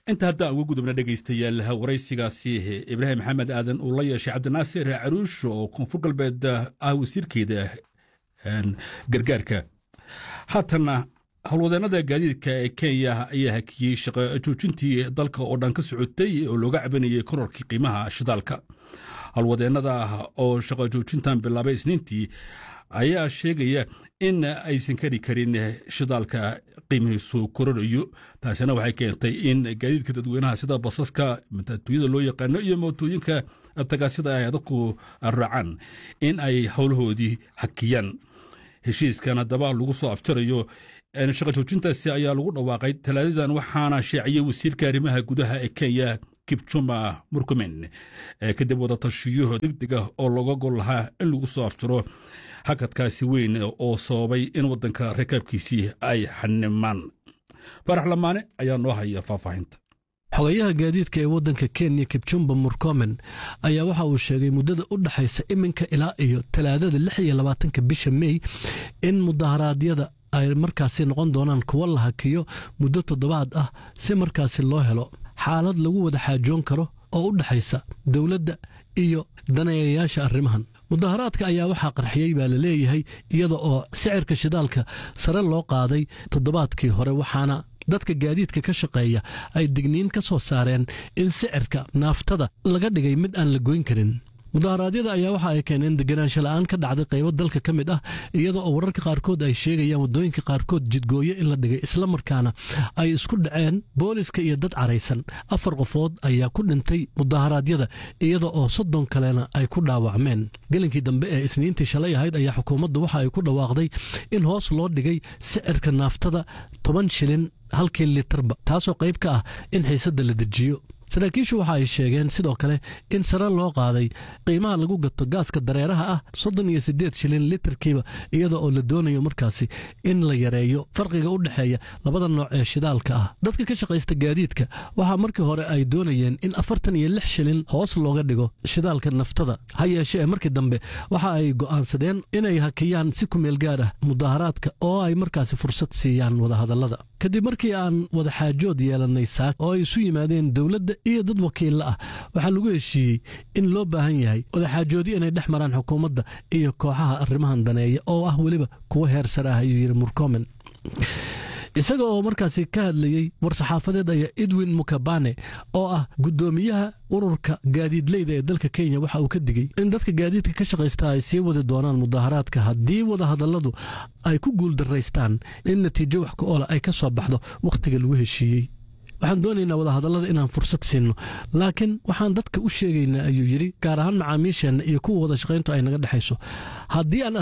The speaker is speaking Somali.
inta haddaan uga gudubna dhegaystayaal waraysigaasi ibraahim maxamed aadan uu la yeeshay cabdinaasir caruush oo koonfur galbeed ah wasiirkeeda gargaarka haatanna howlwadeennada gaadiidka ee kenya ayaa hakiyey shaqo joojintii dalka oo dhan ka socotay oo looga cabanayay kororkii qiimaha shidaalka howlwadeennada oo shaqo joojintan bilaabay isniintii ayaa sheegaya in aysan kari karin shidaalka qiimihiisu kororayo taasina waxay keentay in gaadiidka dadweynaha sida basaska matatuuyada loo yaqaano iyo mootooyinka tagaasida ay dadku raacaan in ay howlahoodii hakiyaan heshiiskan haddaba lagu soo afjarayo shaqa joojintaasi ayaa lagu dhawaaqay talaadadan waxaana sheeciyey wasiirka arrimaha gudaha ee kenya kibjuma murkumen kadib wadatashiyo degdeg ah oo looga gol lahaa in lagu soo afjaro hakadkaasi weyn oo sababay in waddanka rakaabkiisii ay xanimaan farax lamaane ayaa noo haya faahfaahinta xogayaha gaadiidka ee waddanka kenya kibjumba murkomen ayaa waxa uu sheegay muddada u dhexaysa iminka ilaa iyo talaadada lix iyo labaatanka bisha mey in mudaharaadyada ay markaasi noqon doonaan kuwo la hakiyo muddo toddobaad ah si markaasi loo helo xaalad lagu wada xaajoon karo oo u dhexaysa dowladda iyo daneeyayaasha arrimahan mudaharaadka ayaa waxaa qarxiyey baa la leeyahay iyada oo sicirka shidaalka sare loo qaaday toddobaadkii hore waxaana dadka gaadiidka ka shaqeeya ay digniin ka soo saareen in sicirka naaftada laga dhigay mid aan la goyn karin mudaharaadyada ayaa waxa ay keeneen deganaansho la'aan ka dhacday qaybo dalka ka mid ah iyada oo wararka qaarkood ay sheegayaan waddooyinka qaarkood jidgooyo in la dhigay islamarkaana ay isku dhaceen booliska iyo dad caraysan afar qofood ayaa ku dhintay mudaharaadyada iyada oo soddon kalena ay ku dhaawacmeen gelinkii dambe ee isniintii shalay ahayd ayaa xukuumaddu waxa ay ku dhawaaqday in hoos loo dhigay sicirka naaftada toban shilin halkii litarba taasoo qayb ka ah in xiisadda la dejiyo saraakiishu waxa ay sheegeen sidoo kale in sare loo qaaday qiimaha lagu gato gaaska dareeraha ah soddon iyo siddeed shilin litarkiiba iyada oo la doonayo markaasi in la yareeyo farqiga u dhexeeya labada nooc ee shidaalka ah dadka ka shaqaysta gaadiidka waxaa markii hore ay doonayeen in afartan iyo lix shilin hoos looga dhigo shidaalka naftada ha yeeshee markii dambe waxa ay go'aansadeen inay hakiyaan si kumeel gaar ah mudaharaadka oo ay markaasi fursad siiyaan wadahadallada kadib markii aan wada xaajood yeelannay saak oo ay isu yimaadeen dowladda iyo dad wakiilla ah waxaa lagu heshiiyey in loo baahan yahay wadaxaajoodyo inay dhex maraan xukuumadda iyo kooxaha arrimahan daneeya oo ah weliba kuwo heer sare ah ayuu yidhi murkomen isaga oo markaasi ka hadlayey war-saxaafadeed ayaa edwin mukabane oo ah guddoomiyaha ururka gaadiidleyda ee dalka kenya waxa uu ka digey in dadka gaadiidka ka shaqaysta ay sii wadi doonaan mudaharaadka haddii wadahadalladu ay ku guuldaraystaan in natiijo wax ku oola ay ka soo baxdo wakhtiga lagu heshiiyey waxaan doonaynaa wadahadallada inaan fursad siinno laakiin waxaan dadka u sheegaynaa ayuu yidhi gaar ahaan macaamiisheenna iyo kuwa wada shaqayntu ay naga dhexayso haddii aan